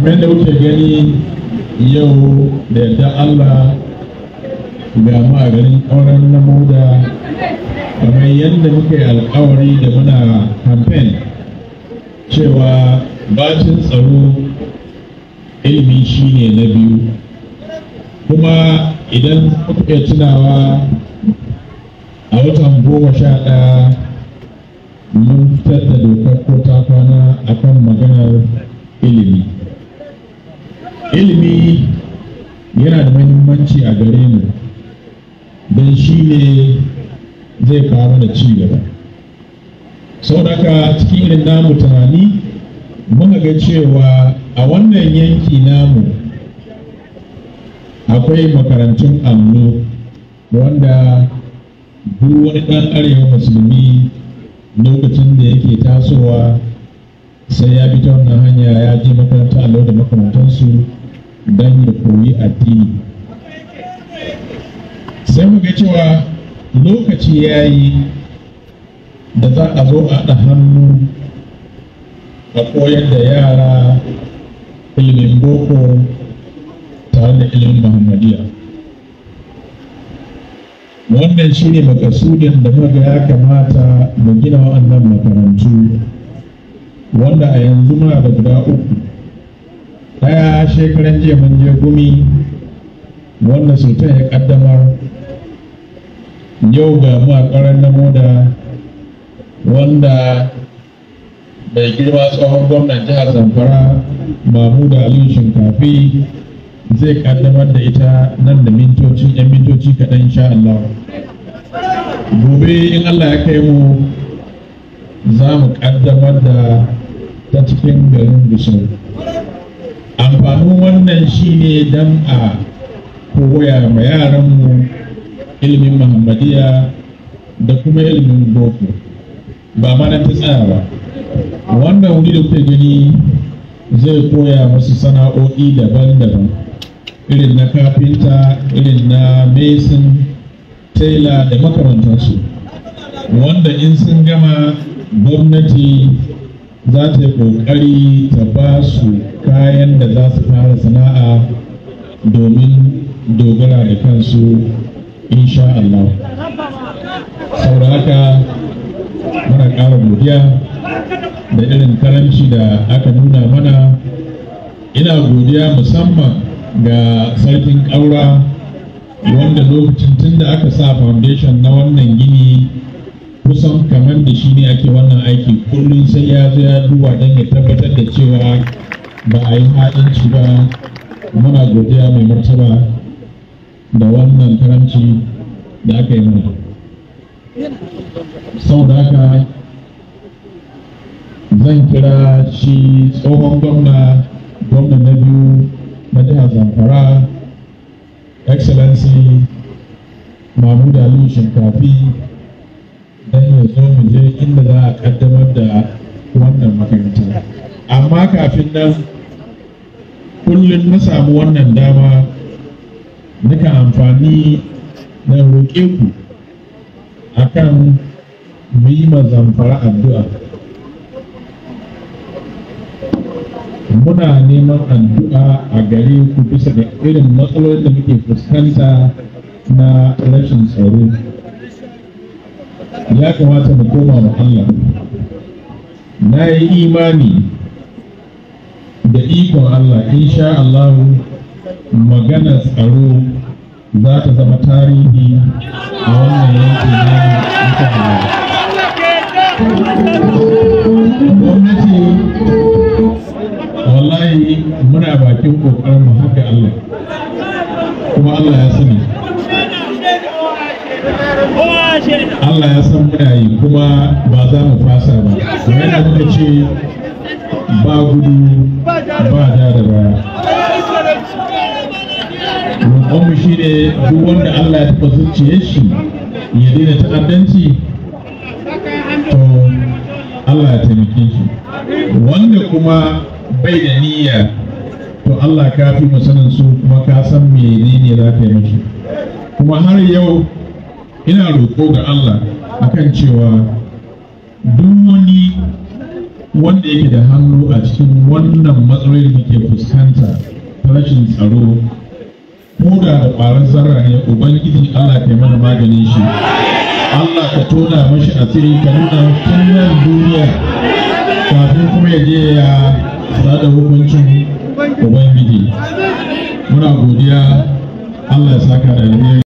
kamar da kuke gani yau da yadda Allah ga mu a garin ƙauren na moda kamar yadda muka yi alkawari da muna campaign cewa bacin tsaro ilimi shine na biyu kuma idan kuka iya tunawa a watan goma sha ɗaya mun fitar da dokar ko ta kwana akan maganar ilimi ilimi yana da mahimmanci a gare mu don shi ne zai kawo da ci gaba sau daga cikin irin namu tunani muka ga cewa a wannan yanki namu akwai makarantun allo wanda duk wani ɗan arewa musulmi lokacin da yake tasowa sai ya bi ta wannan hanya ya je makarantar allo da makamantansu don ya koyi addini sai mu ga cewa lokaci ya yi da za a zo a haɗa hannu a koyar da yara ilimin boko tare da ilimin muhammadiya wannan shi ne makasudin da muka ya kamata mu gina waɗannan makarantu wanda a yanzu muna da guda uku ɗaya shekaran jiya mun je gumi wanda sultan ya ƙaddamar yau ga mu a ƙarar na moda wanda mai girma tsohon gwamnan jihar zamfara mahmuda aliyu shinkafi zai kaddamar da ita nan da mintoci yan mintoci kaɗan insha Allah gobe in Allah ya kai mu za mu kaddamar da ta cikin garin gusau amfanin wannan shine don a koya ma yaranmu ilimin muhammadiya da kuma ilimin boko ba mana ta tsaya ba wannan wuri da kuke gani zai koya musu sana'o'i daban-daban irin na kafinta irin na mason tailor da makamantansu wanda in sun gama gwamnati za ta yi ƙoƙari ta ba su kayan da za su fara sana'a domin dogara da kansu insha Allah saboda haka muna ƙara godiya da irin karanci da aka nuna mana ina godiya musamman ga sarkin ƙaura wanda lokacin tun da aka sa foundation na wannan gini kusan kamar da shi ne ake wannan aiki kullum sai ya zo ya duba don ya tabbatar da cewa ba a yi haɗinci ba muna godiya mai martaba da wannan karanci da aka yi mana sau da haka zan kira shi tsohon gwamna gwamna na biyu na jihar zamfara excellency mahmud aliyu shinkafi don ya zo mu je inda za a kaddamar da wannan makaranta amma kafin nan kullum na samu wannan dama nika amfani na roƙe ku akan mu yi ma zamfara addu'a muna neman addu'a a gare ku bisa da irin matsalolin da muke fuskanta na rashin tsaro ya kamata mu koma wa Allah na yi imani da ikon Allah insha Allah maganar tsaro za ta zama tarihi a wannan yankin na insha Allah gwamnati wallahi muna bakin kokarin mu haka Allah kuma Allah ya sani Allah ya san muna yi kuma ba za mu fasa ba kamar da muka ce ba gudu ba da da baya roƙonmu shi ne duk wanda Allah ya taɓa zuciyar shi ya daina ta'addanci to Allah ya taimake shi wanda kuma bai da niyya to Allah ka fi mu sanin su kuma ka san menene za ka yi mashi kuma har yau ina roƙo ga Allah akan cewa duk wani wanda yake da hannu a cikin wannan matsaloli da ke fuskanta ta rashin tsaro ko da da ƙwarar zarra ne ubangiji Allah ka mana maganin shi Allah ka tona mashi asiri ka nuna tun nan duniya kafin kuma ya je ya sada hukuncin ubangiji muna godiya Allah ya saka da alheri